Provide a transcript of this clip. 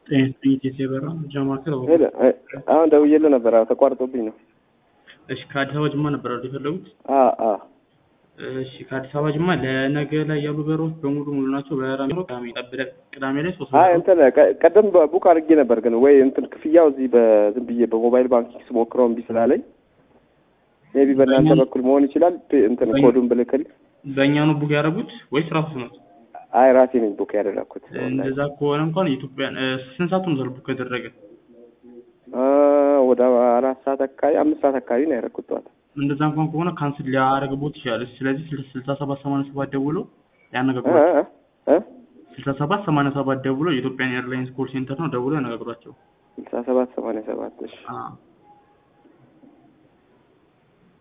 ጥይት የበራ ጃማከል ሄሎ፣ አሁን ደውዬልህ ነበር። አዎ ተቋርጦብኝ ነው። እሺ ከአዲስ አበባ ጅማ ነበር አይደል የፈለጉት? አ አ እሺ ከአዲስ አበባ ጅማ ለነገ ላይ ያሉ በሮች በሙሉ ሙሉ ናቸው። በራሚሮ ቅዳሜ ጠብቀ ቅዳሜ ላይ ሶስት አይ እንትን ቀ- ቀደም ቡክ አድርጌ ነበር፣ ግን ወይ እንትን ክፍያው እዚህ በዝም ብዬ በሞባይል ባንኪንግ ስሞክረው እምቢ ስላለኝ ሜቢ በእናንተ በእኛ- በኩል መሆን ይችላል። ፕ- እንትን በእኛ- ኮዱን ብልክል። በእኛ ነው ቡክ ያደረጉት ወይስ ራሱ ነው? አይ ራሴ ነኝ ቡክ ያደረኩት። እንደዛ ከሆነ እንኳን የኢትዮጵያን እ፣ ስንት ሰዓት ነው ቡክ ከተደረገ? አ ወደ አራት ሰዓት አካባቢ አምስት ሰዓት አካባቢ ነው ያደረኩት ጠዋት። እንደዛ እንኳን ከሆነ ካንስል ሊያደርግቦት ይችላል። ስለዚህ ስልሳ ሰባት ሰማንያ ሰባት ደውሎ እ ያነጋግሯቸው። እ እ ስልሳ ሰባት ሰማንያ ሰባት ደውሎ የኢትዮጵያን ኤርላይንስ ኮል ሴንተር ነው ደውሎ ያነጋግሯቸው። ስልሳ ሰባት ሰማንያ ሰባት እሺ አዎ